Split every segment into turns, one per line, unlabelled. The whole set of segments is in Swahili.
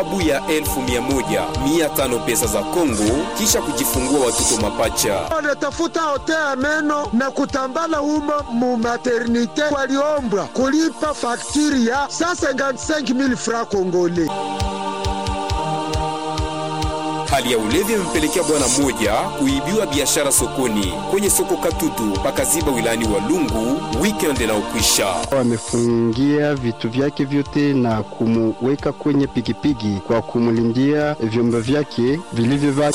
abu ya elfu mia moja mia tano pesa za Kongo kisha kujifungua watoto mapacha.
Wanatafuta hote ya meno na kutambala humo mu maternite, waliombwa kulipa faktiri ya 155,000 francs congolais.
Hali ya ulevi imempelekea bwana mmoja kuibiwa biashara sokoni kwenye soko Katutu pakaziba wilayani Walungu weekend inaokwisha.
Wamefungia vitu vyake vyote na kumuweka kwenye pikipiki kwa kumulindia vyombo vyake vilivyovaa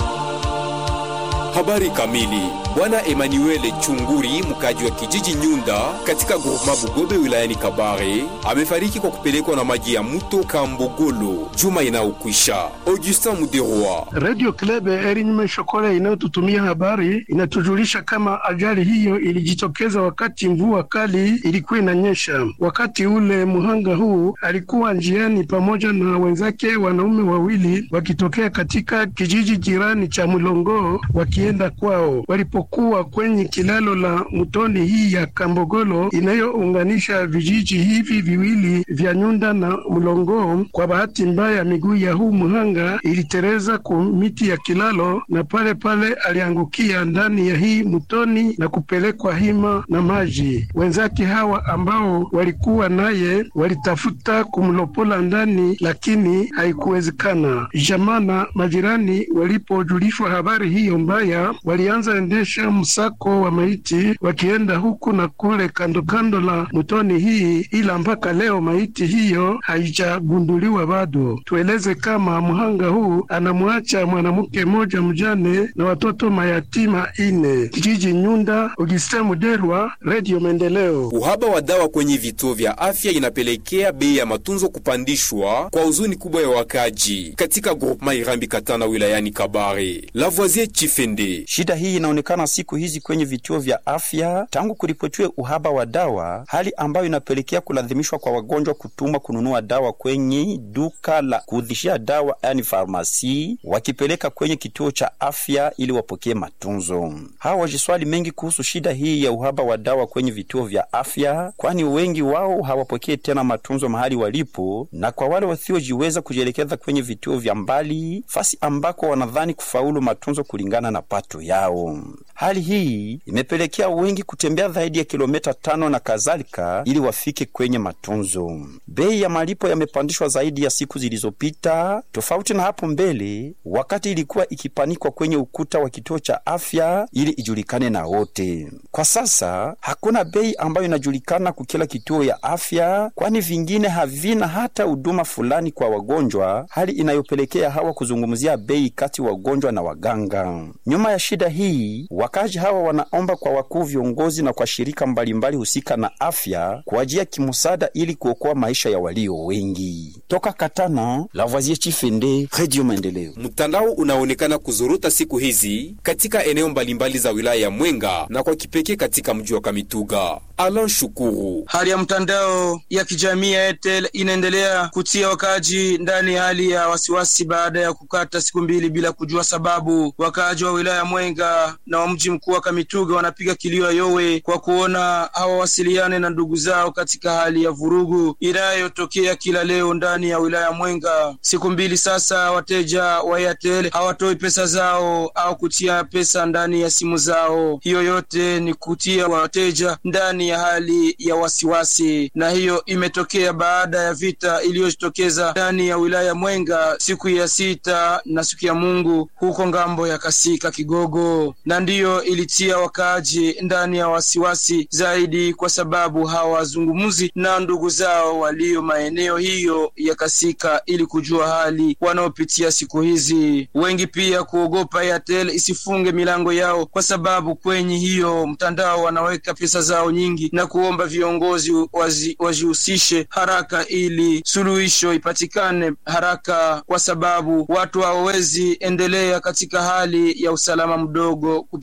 Habari kamili. Bwana Emmanuel Chunguri, mkaji wa kijiji Nyunda katika groupema Bugobe wilayani Kabare, amefariki kwa kupelekwa na maji ya mto Kambogolo juma inayokwisha. Augustin Muderwa.
Radio Club Erinyume Shokole inayotutumia habari inatujulisha kama ajali hiyo ilijitokeza wakati mvua kali ilikuwa inanyesha. Wakati ule muhanga huu alikuwa njiani pamoja na wenzake wanaume wawili wakitokea katika kijiji jirani cha Mulongo wakienda kwao. Walipokuwa kwenye kilalo la mtoni hii ya Kambogolo inayounganisha vijiji hivi viwili vya Nyunda na Mlongo, kwa bahati mbaya miguu ya huu muhanga ilitereza ku miti ya kilalo, na pale pale aliangukia ndani ya hii mtoni na kupelekwa hima na maji. Wenzake hawa ambao walikuwa naye walitafuta kumlopola ndani, lakini haikuwezekana. Jamaa na majirani walipojulishwa habari hiyo mbaya, walianza endesha msako wa maiti wakienda huku na kule kando kando la mtoni hii, ila mpaka leo maiti hiyo haijagunduliwa bado. Tueleze kama mhanga huu anamwacha mwanamke mmoja mjane na watoto mayatima ine. Kijiji Nyunda, Augustin Muderwa, Radio Maendeleo.
Uhaba wa dawa kwenye vituo vya afya inapelekea bei ya matunzo kupandishwa kwa huzuni kubwa ya wakaji katika groupema Irambi Katana wilayani Kabare. Lavoisier Chifende.
Shida hii inaonekana siku hizi kwenye vituo vya afya tangu kuripotiwe uhaba wa dawa, hali ambayo inapelekea kulazimishwa kwa wagonjwa kutumwa kununua dawa kwenye duka la kuudhishia dawa, yani farmasi, wakipeleka kwenye kituo cha afya ili wapokee matunzo. Hawa wajiswali mengi kuhusu shida hii ya uhaba wa dawa kwenye vituo vya afya, kwani wengi wao hawapokee tena matunzo mahali walipo, na kwa wale wasiojiweza kujielekeza kwenye vituo vya mbali, fasi ambako wanadhani kufaulu matunzo kulingana na pato yao. Hali hii imepelekea wengi kutembea zaidi ya kilomita tano na kadhalika ili wafike kwenye matunzo. Bei ya malipo yamepandishwa zaidi ya siku zilizopita, tofauti na hapo mbele, wakati ilikuwa ikipanikwa kwenye ukuta wa kituo cha afya ili ijulikane na wote. Kwa sasa hakuna bei ambayo inajulikana kwa kila kituo ya afya, kwani vingine havina hata huduma fulani kwa wagonjwa, hali inayopelekea hawa kuzungumzia bei kati wagonjwa na waganga. Nyuma ya shida hii, wakazi hawa wanaomba kwa wakuu viongozi na kwa shirika mbalimbali husika na afya kuajia kimsaada ili kuokoa maisha ya walio wengi. Toka Katana, Lavoisier Chifende, Radio Maendeleo.
Mtandao unaonekana kuzorota siku hizi katika eneo mbalimbali za wilaya ya Mwenga na kwa kipekee katika mji wa Kamituga. Alan Shukuru.
Hali ya mtandao ya kijamii ya Airtel inaendelea kutia wakaaji ndani ya hali ya wasiwasi baada ya kukata siku mbili bila kujua sababu. Wakaaji wa wilaya ya Mwenga na wa mji mkuu wa Kamituga wanapiga kilio ya yowe kwa kuona hawawasiliane na ndugu zao katika hali ya vurugu inayotokea kila leo ndani ya wilaya ya Mwenga. Siku mbili sasa, wateja wa Airtel hawatoi pesa zao au kutia pesa ndani ya simu zao. Hiyo yote ni kutia wateja ndani ya hali ya wasiwasi, na hiyo imetokea baada ya vita iliyojitokeza ndani ya wilaya ya Mwenga siku ya sita na siku ya Mungu huko ngambo ya Kasika Kigogo, na ndiyo ilitia wakaaji ndani ya wasiwasi zaidi, kwa sababu hawazungumuzi na ndugu zao walio maeneo hiyo ya Kasika ili kujua hali wanaopitia siku hizi. Wengi pia kuogopa Airtel isifunge milango yao, kwa sababu kwenye hiyo mtandao wanaweka pesa zao nyingi na kuomba viongozi wajihusishe haraka ili suluhisho ipatikane haraka, kwa sababu watu hawawezi endelea katika hali ya usalama mdogo kupitia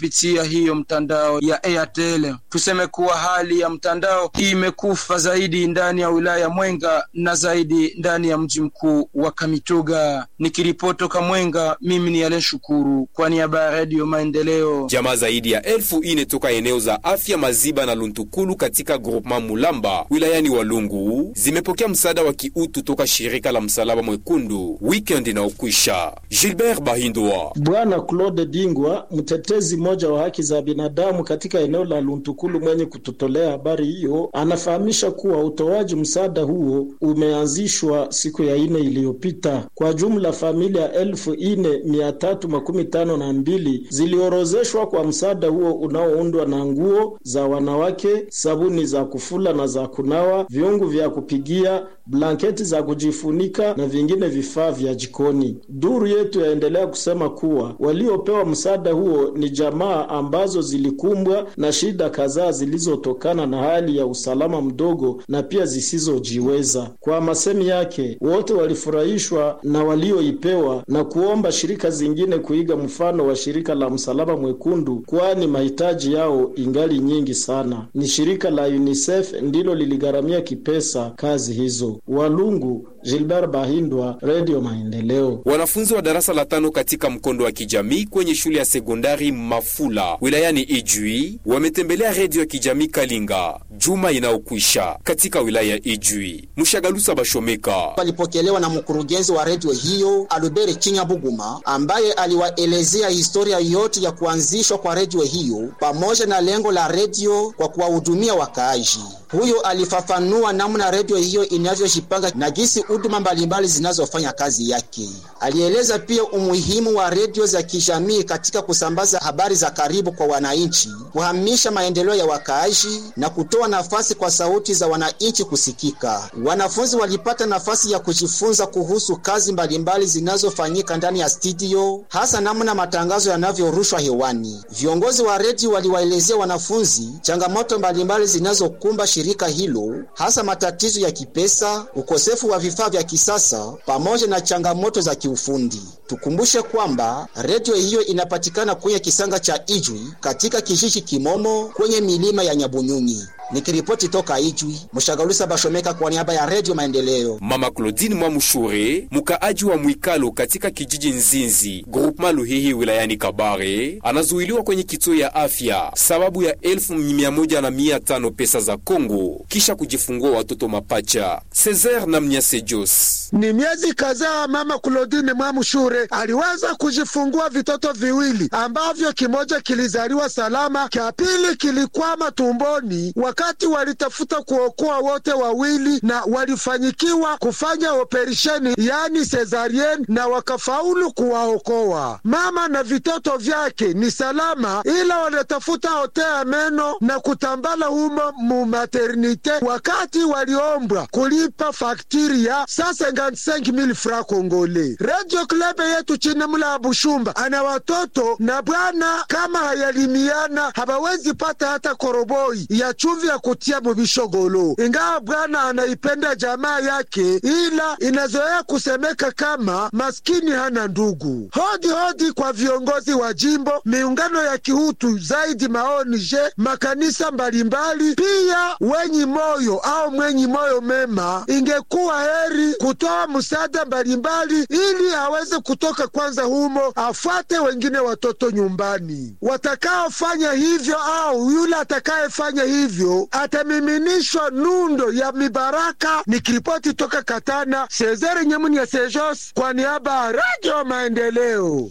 kupitia hiyo mtandao ya Airtel. Tuseme kuwa hali ya mtandao imekufa zaidi ndani ya wilaya ya Mwenga na zaidi ndani ya mji mkuu wa Kamituga. Nikiripotoka Mwenga, mimi ni Alen Shukuru kwa niaba ya Radio Maendeleo.
Jamaa zaidi ya elfu ine toka eneo za afya Maziba na Luntukulu katika groupement Mulamba wilayani Walungu zimepokea msaada wa kiutu toka shirika la Msalaba Mwekundu weekend inaokwisha. Gilbert Bahindwa
Bwana Claude Dingwa, mtetezi mmoja wa haki za binadamu katika eneo la Luntukulu, mwenye kututolea habari hiyo, anafahamisha kuwa utoaji msaada huo umeanzishwa siku ya ine iliyopita. Kwa jumla familia elfu ine mia tatu makumi tano na mbili ziliorozeshwa kwa msaada huo unaoundwa na nguo za wanawake, sabuni za kufula na za kunawa, viungu vya kupigia, blanketi za kujifunika na vingine vifaa vya jikoni. Duru yetu yaendelea kusema kuwa waliopewa msaada huo ni jamaa ambazo zilikumbwa na shida kadhaa zilizotokana na hali ya usalama mdogo na pia zisizojiweza. Kwa masemi yake, wote walifurahishwa na walioipewa na kuomba shirika zingine kuiga mfano wa shirika la Msalaba Mwekundu, kwani mahitaji yao ingali nyingi sana. Ni shirika la UNICEF ndilo liligharamia kipesa kazi hizo. Walungu, Gilbert Bahindwa, Radio Maendeleo.
Wanafunzi wa darasa la tano katika mkondo wa kijamii kwenye shule ya sekondari Mafula wilayani Ijwi wametembelea redio ya kijamii Kalinga juma inayokwisha katika wilaya ya Ijwi. Mshagalusa Bashomeka
walipokelewa na mkurugenzi wa redio hiyo Albert Chinyabuguma ambaye aliwaelezea historia yote ya kuanzishwa kwa redio hiyo pamoja na lengo la redio kwa kuwahudumia wakaaji. Huyo alifafanua namna redio hiyo inavyojipanga na jinsi huduma mbalimbali zinazofanya kazi yake. Alieleza pia umuhimu wa redio za kijamii katika kusambaza habari za karibu kwa wananchi, kuhamisha maendeleo ya wakaaji na kutoa nafasi kwa sauti za wananchi kusikika. Wanafunzi walipata nafasi ya kujifunza kuhusu kazi mbalimbali zinazofanyika ndani ya studio, hasa namna matangazo yanavyorushwa hewani. Viongozi wa redio waliwaelezea wanafunzi changamoto mbalimbali zinazokumba shirika hilo, hasa matatizo ya kipesa, ukosefu wa vifaa vya kisasa pamoja na changamoto za kiufundi. Tukumbushe kwamba redio hiyo inapatikana kwenye kisanga cha Ijwi katika kijiji Kimomo kwenye milima ya Nyabunyunyi. Nikiripoti toka Ijwi, Mshagalusa Bashomeka kwa niaba ya Redio Maendeleo.
Mama Claudine Mwamushure, mkaaji wa Mwikalo katika kijiji Nzinzi, groupema Luhihi wilayani Kabare, anazuiliwa kwenye kituo ya afya sababu ya elfu mia moja na mia tano pesa za Kongo kisha kujifungua watoto mapacha. Cesar na Mnyase Jos
Ni miezi kadhaa mama Claudine Mwamushure aliweza kujifungua vitoto viwili ambavyo kimoja kilizaliwa salama, kia pili kilikwama tumboni wakati walitafuta kuokoa wote wawili na walifanyikiwa kufanya operesheni yani cesarienne na wakafaulu kuwaokoa. Mama na vitoto vyake ni salama, ila wanatafuta hotea meno na kutambala humo mu maternite, wakati waliombwa kulipa faktiri ya 155,000 francs congolais. Radio Club yetu chini mla Bushumba ana watoto na bwana, kama hayalimiana habawezi pata hata koroboi ya chumvi ya kutia mubishogolo. Ingawa bwana anaipenda jamaa yake, ila inazoea kusemeka kama maskini hana ndugu. Hodi hodi kwa viongozi wa jimbo, miungano ya kihutu zaidi, maonije, makanisa mbalimbali, pia wenyi moyo au mwenyi moyo mema, ingekuwa heri kutoa msaada mbalimbali ili aweze kutoka kwanza humo, afuate wengine watoto nyumbani. Watakaofanya hivyo au yule atakayefanya hivyo atamiminishwa nundo ya mibaraka. Nikiripoti toka Katana, Sezeri Nyemuni ya Sejos kwa niaba ya Radio Maendeleo.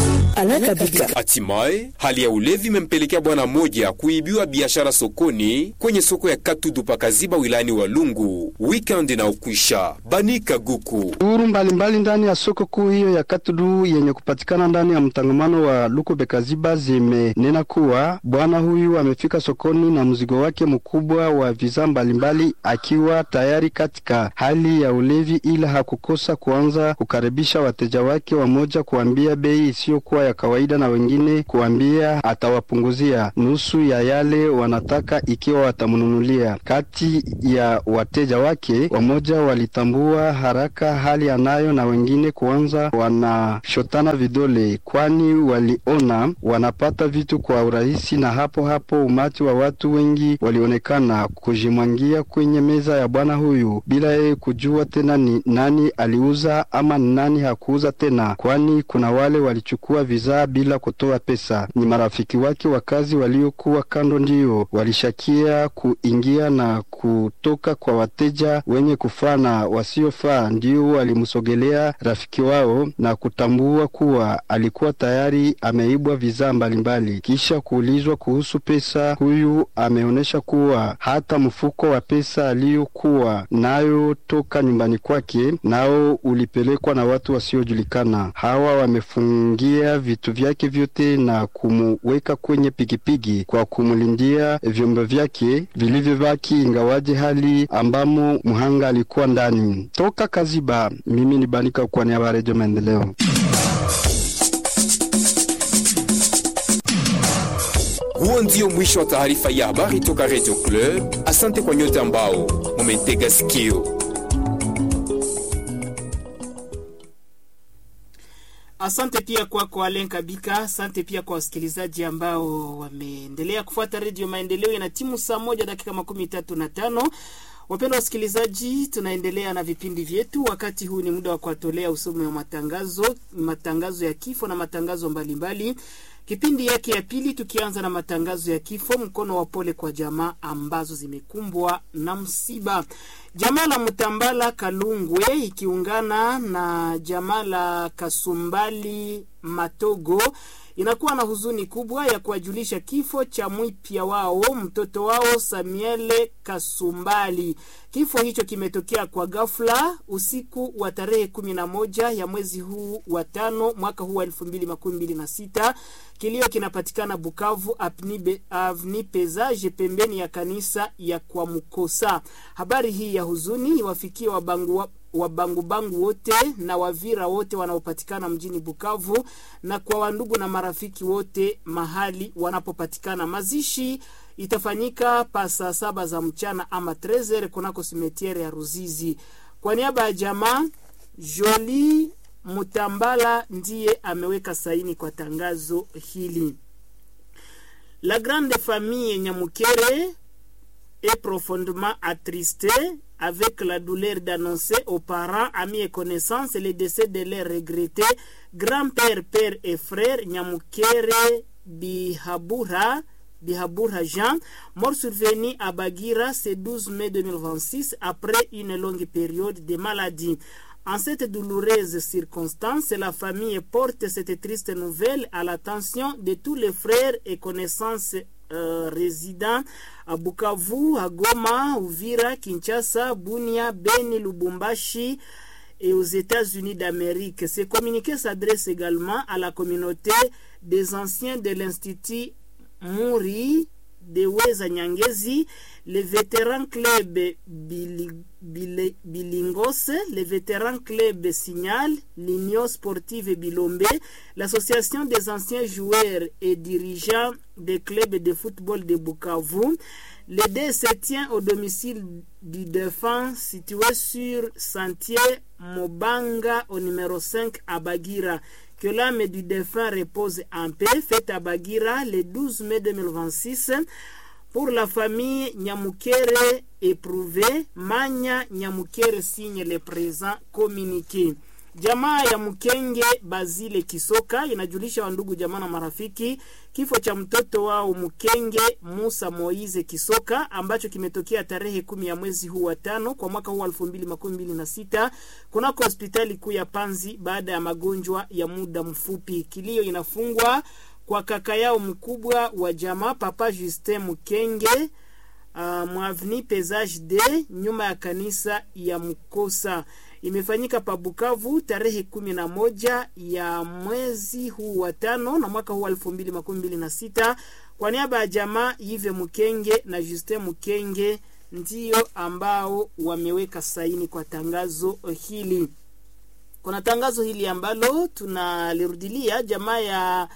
Hatimaye hali ya ulevi imempelekea bwana mmoja kuibiwa biashara sokoni kwenye soko ya Katudu pakaziba wilayani Walungu weekend na ukwisha. Banika Guku
Duru mbalimbali ndani ya soko kuu hiyo ya Katudu yenye kupatikana ndani ya mtangamano wa Lukube Kaziba zimenena kuwa bwana huyu amefika sokoni na mzigo wake mkubwa wa vizaa mbalimbali akiwa tayari katika hali ya ulevi, ila hakukosa kuanza kukaribisha wateja wake wamoja kuambia bei isiyokuwa ya kawaida na wengine kuambia atawapunguzia nusu ya yale wanataka ikiwa watamnunulia. Kati ya wateja wake, wamoja walitambua haraka hali anayo na wengine kuanza wanashotana vidole, kwani waliona wanapata vitu kwa urahisi, na hapo hapo umati wa watu wengi walionekana kujimwangia kwenye meza ya bwana huyu bila yeye kujua tena ni nani aliuza ama ni nani hakuuza tena, kwani kuna wale walichukua vizaa bila kutoa pesa. Ni marafiki wake wakazi waliokuwa kando ndio walishakia kuingia na kutoka kwa wateja wenye kufaa na wasiofaa, ndio walimsogelea rafiki wao na kutambua kuwa alikuwa tayari ameibwa vizaa mbalimbali. Kisha kuulizwa kuhusu pesa, huyu ameonyesha kuwa hata mfuko wa pesa aliyokuwa nayo toka nyumbani kwake nao ulipelekwa na watu wasiojulikana. Hawa wamefungia vitu vyake vyote na kumuweka kwenye pikipiki kwa kumlindia vyombo vyake vilivyobaki, ingawaje hali ambamo mhanga alikuwa ndani. Toka Kaziba, mimi ni Banika kwa niaba ya Redio Maendeleo.
Huo ndio mwisho wa taarifa ya habari toka Radio Club. Asante kwa nyote ambao mumetega sikio.
Asante pia kwako kwa Alen Kabika. Asante pia kwa wasikilizaji ambao wameendelea kufuata Redio Maendeleo. Ina timu saa moja dakika makumi tatu na tano. Wapendwa wasikilizaji, tunaendelea na vipindi vyetu. Wakati huu ni muda wa kuwatolea usomi wa matangazo, matangazo ya kifo na matangazo mbalimbali mbali. Kipindi yake ya pili, tukianza na matangazo ya kifo. Mkono wa pole kwa jamaa ambazo zimekumbwa na msiba. Jamaa la Mtambala Kalungwe ikiungana na jamaa la Kasumbali Matogo inakuwa na huzuni kubwa ya kuwajulisha kifo cha mwipya wao mtoto wao Samuele Kasumbali. Kifo hicho kimetokea kwa ghafla usiku wa tarehe kumi na moja ya mwezi huu wa tano mwaka huu wa elfu mbili makumi mbili na sita. Kilio kinapatikana Bukavu avni Pezaje, pembeni ya kanisa ya kwa Mukosa. Habari hii ya huzuni iwafikie wabangu wa wabangubangu wote na wavira wote wanaopatikana mjini Bukavu na kwa wandugu na marafiki wote mahali wanapopatikana. Mazishi itafanyika pa saa saba za mchana ama trezer kunako simetiere ya Ruzizi. Kwa niaba ya jamaa Joli Mutambala ndiye ameweka saini kwa tangazo hili. La grande famille Nyamukere est profondément attristée avec la douleur d'annoncer aux parents, amis et connaissances le décès de leur regretté grand-père, père et frère Nyamukere Bihabura, Bihabura Jean, mort survenu à Bagira ce 12 mai 2026 après une longue période de maladie. En cette douloureuse circonstance, la famille porte cette triste nouvelle à l'attention de tous les frères et connaissances euh, résidents à Bukavu, à Goma, Uvira, Kinshasa, Bunia, Beni, Lubumbashi et aux États-Unis d'Amérique. Ce communiqué s'adresse également à la communauté des anciens de l'Institut Muri de Weza Nyangezi, les vétérans club Bilingos, les vétérans club Signal, l'Union sportive Bilombe, l'association des anciens joueurs et dirigeants des clubs de football de Bukavu. Le dé se tient au domicile du défunt situé sur Sentier Mobanga au numéro 5 à Bagira. Que l'âme du défunt repose en paix, fête à Bagira le 12 mai 2026 pour la famille Nyamukere éprouvée. Manya Nyamukere signe le présent communiqué. Jamaa ya Mkenge Bazile Kisoka inajulisha wandugu jamaa na marafiki kifo cha mtoto wao Mkenge Musa Moize Kisoka ambacho kimetokea tarehe kumi ya mwezi huu wa tano kwa mwaka huu elfu mbili makumi mbili na sita kunako hospitali kuu ya Panzi baada ya magonjwa ya muda mfupi. Kilio inafungwa kwa kaka yao mkubwa wa jamaa Papa Justin Mkenge uh, mwavni Pesage de nyuma ya kanisa ya Mkosa imefanyika pa Bukavu tarehe kumi na moja ya mwezi huu wa tano na mwaka huu elfu mbili makumi mbili na sita kwa niaba ya jamaa Yive Mkenge na Justin Mkenge ndio ambao wameweka saini kwa tangazo hili. kuna tangazo hili ambalo tunalirudilia jamaa ya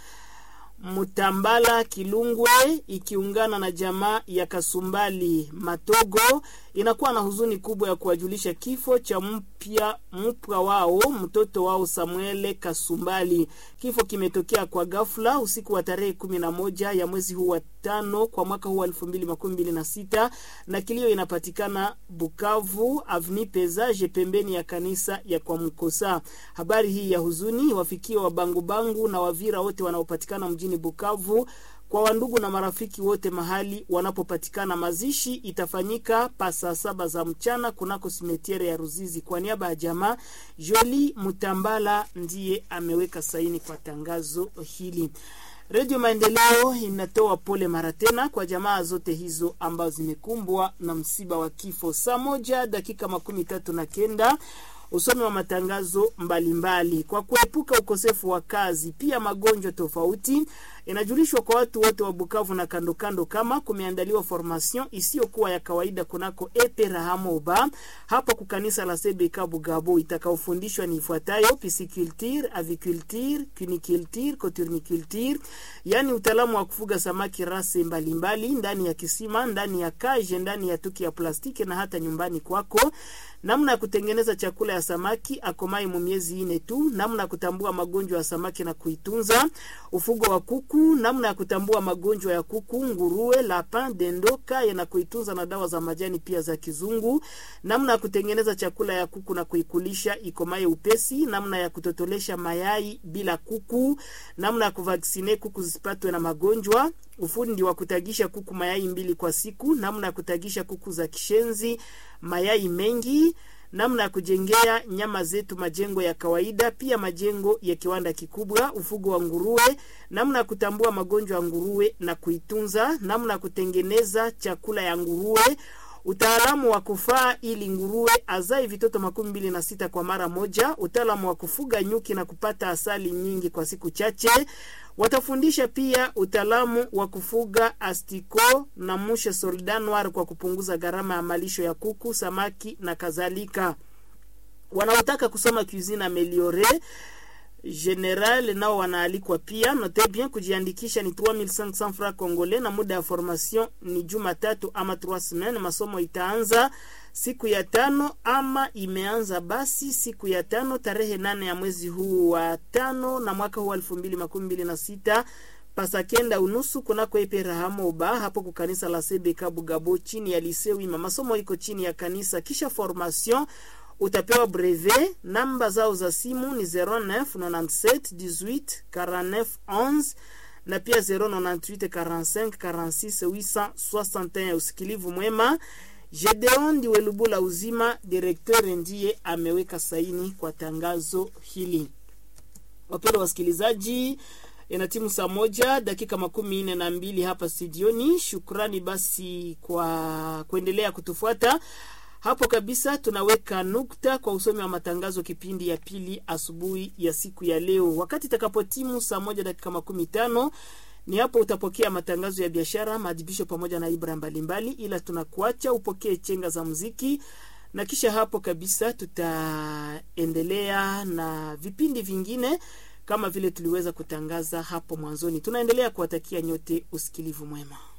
Mutambala Kilungwe ikiungana na jamaa ya Kasumbali Matogo inakuwa na huzuni kubwa ya kuwajulisha kifo cha mpya mpwa wao mtoto wao Samuele Kasumbali. Kifo kimetokea kwa ghafla usiku wa tarehe kumi na moja ya mwezi huu wa tano kwa mwaka huu wa elfu mbili makumi mbili na sita na kilio inapatikana Bukavu Avni Pezaje pembeni ya kanisa ya kwa Mkosa. Habari hii ya huzuni wafikia wabangubangu na wavira wote wanaopatikana mjini Bukavu kwa wandugu na marafiki wote mahali wanapopatikana. Mazishi itafanyika pa saa saba za mchana kunako simetiere ya Ruzizi. Kwa niaba ya jamaa, Joli Mutambala ndiye ameweka saini kwa tangazo hili. Redio Maendeleo inatoa pole mara tena kwa jamaa zote hizo ambazo zimekumbwa na msiba wa kifo. Saa moja dakika makumi tatu na kenda usomi wa matangazo mbalimbali mbali. Kwa kuepuka ukosefu wa kazi pia magonjwa tofauti, inajulishwa kwa watu wote wa Bukavu na kando kando kama kumeandaliwa formation isiyokuwa ya kawaida kunako epe Rahamoba hapo kukanisa la CBK Bugabo, itakaofundishwa ni ifuatayo: pisciculture, aviculture, cuniculture, coturniculture, yani utaalamu wa kufuga samaki rase mbalimbali mbali, ndani ya kisima, ndani ya kaje, ndani ya tuki ya plastiki na hata nyumbani kwako namna ya kutengeneza chakula ya samaki akomai mu miezi ine tu, namna ya kutambua magonjwa ya samaki na kuitunza, ufugo wa kuku, namna ya kutambua magonjwa ya kuku, nguruwe, lapin, dendo, kaya na kuitunza na dawa za majani pia za kizungu, namna ya kutengeneza chakula ya kuku na kuikulisha ikomaye upesi, namna ya kutotolesha mayai bila kuku, namna ya kuvaksine kuku zisipatwe na magonjwa, ufundi wa kutagisha kuku mayai mbili kwa siku, namna ya kutagisha kuku za kishenzi mayai mengi, namna ya kujengea nyama zetu majengo ya kawaida, pia majengo ya kiwanda kikubwa, ufugo wa nguruwe, namna ya kutambua magonjwa ya nguruwe na kuitunza, namna ya kutengeneza chakula ya nguruwe, utaalamu wa kufaa ili nguruwe azai vitoto makumi mbili na sita kwa mara moja, utaalamu wa kufuga nyuki na kupata asali nyingi kwa siku chache. Watafundisha pia utaalamu wa kufuga astiko na mushe soldat noir kwa kupunguza gharama ya malisho ya kuku, samaki na kadhalika. Wanaotaka kusoma cuisine ameliore general nao wanaalikwa pia. Note bien kujiandikisha ni 3500 francs congolais na muda ya formation ni Jumatatu ama 3 semaines. Masomo itaanza siku ya tano ama imeanza basi siku ya tano tarehe nane ya mwezi huu wa tano na mwaka huu elfu mbili makumi mbili na sita pasakenda unusu kunako epe Rahamoba hapo kukanisa la CBK Bugabo chini ya lisewima. Masomo iko chini ya kanisa, kisha formation utapewa brevet. Namba zao za simu ni 09 97 18 49 11 na pia 098 45 46 861. Usikilivu mwema. Gedeon Ndiwelubula Uzima, direkteur, ndiye ameweka saini kwa tangazo hili. Wapendwa wasikilizaji, ina timu saa moja dakika makumi nne na mbili hapa studioni. Shukrani basi kwa kuendelea kutufuata hapo kabisa. Tunaweka nukta kwa usomi wa matangazo kipindi ya pili asubuhi ya siku ya leo, wakati itakapotimu saa moja dakika makumi tano ni hapo utapokea matangazo ya biashara, maadhibisho pamoja na ibra mbalimbali, ila tunakuacha upokee chenga za muziki, na kisha hapo kabisa tutaendelea na vipindi vingine kama vile tuliweza kutangaza hapo mwanzoni. Tunaendelea kuwatakia nyote usikilivu mwema.